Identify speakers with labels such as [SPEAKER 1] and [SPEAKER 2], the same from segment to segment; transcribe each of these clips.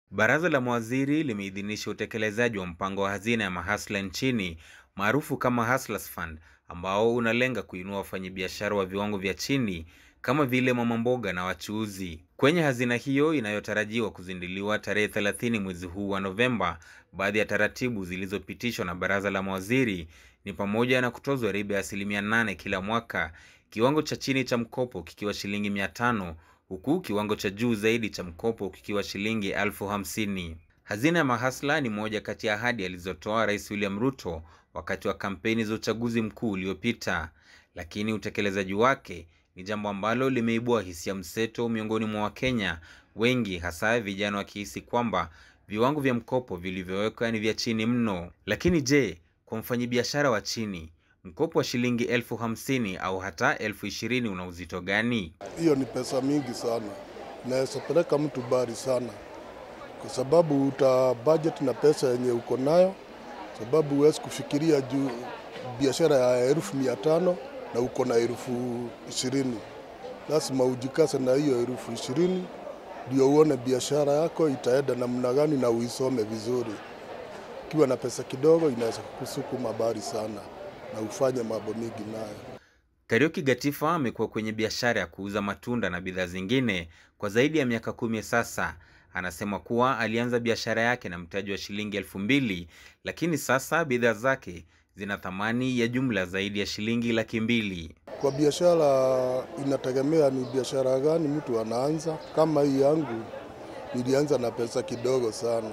[SPEAKER 1] Baraza la mawaziri limeidhinisha utekelezaji wa mpango wa hazina ya mahasla nchini maarufu kama Hustlers Fund ambao unalenga kuinua wafanyabiashara wa viwango vya chini kama vile mama mboga na wachuuzi. Kwenye hazina hiyo inayotarajiwa kuzinduliwa tarehe 30 mwezi huu wa Novemba, baadhi ya taratibu zilizopitishwa na baraza la mawaziri ni pamoja na kutozwa riba ya asilimia nane kila mwaka, kiwango cha chini cha mkopo kikiwa shilingi mia tano huku kiwango cha juu zaidi cha mkopo kikiwa shilingi elfu hamsini. Hazina ya mahasla ni moja kati ya ahadi alizotoa Rais William Ruto wakati wa kampeni za uchaguzi mkuu uliopita, lakini utekelezaji wake ni jambo ambalo limeibua hisia mseto miongoni mwa Wakenya wengi, hasa vijana wakihisi kwamba viwango vya mkopo vilivyowekwa ni vya chini mno. Lakini je, kwa mfanyabiashara wa chini mkopo wa shilingi elfu hamsini au hata elfu ishirini una uzito gani?
[SPEAKER 2] Hiyo ni pesa mingi sana, inaweza peleka mtu bari sana, kwa sababu uta budget na pesa yenye uko nayo, sababu huwezi kufikiria juu biashara ya elfu mia tano na uko na elfu ishirini. Lazima ujikase na hiyo elfu ishirini ndio uone biashara yako itaenda namna gani na uisome vizuri. Ukiwa na pesa kidogo, inaweza kukusukuma bari sana na ufanye mambo mingi nayo.
[SPEAKER 1] Karioki Gatifa amekuwa kwenye biashara ya kuuza matunda na bidhaa zingine kwa zaidi ya miaka kumi sasa. Anasema kuwa alianza biashara yake na mtaji wa shilingi elfu mbili lakini sasa bidhaa zake zina thamani ya jumla zaidi ya shilingi laki mbili.
[SPEAKER 2] Kwa biashara inategemea ni biashara gani mtu anaanza. Kama hii yangu nilianza na pesa kidogo sana,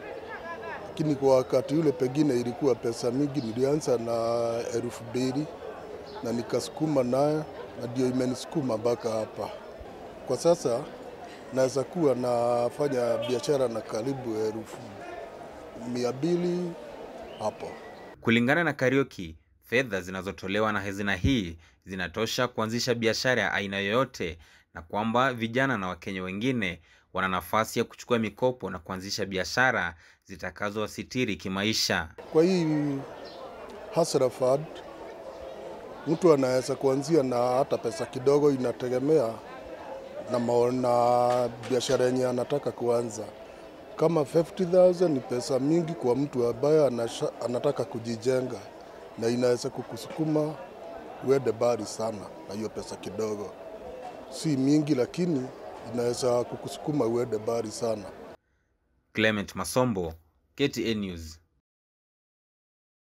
[SPEAKER 2] lakini kwa wakati ule pengine ilikuwa pesa mingi. Nilianza na elfu mbili na nikasukuma nayo, na ndio imenisukuma mpaka hapa. Kwa sasa naweza kuwa nafanya biashara na karibu elfu mia mbili hapo.
[SPEAKER 1] Kulingana na Karioki, fedha zinazotolewa na hazina hii zinatosha kuanzisha biashara ya aina yoyote, na kwamba vijana na Wakenya wengine wana nafasi ya kuchukua mikopo na kuanzisha biashara zitakazowasitiri kimaisha.
[SPEAKER 2] Kwa hii Hustler Fund mtu anaweza kuanzia na hata pesa kidogo, inategemea na, na biashara yenye anataka kuanza. Kama 50,000 ni pesa mingi kwa mtu ambaye anataka kujijenga, na inaweza kukusukuma uende bari sana na hiyo pesa kidogo. Si mingi, lakini inaweza kukusukuma uende bari sana.
[SPEAKER 1] Clement Masombo, KTN News.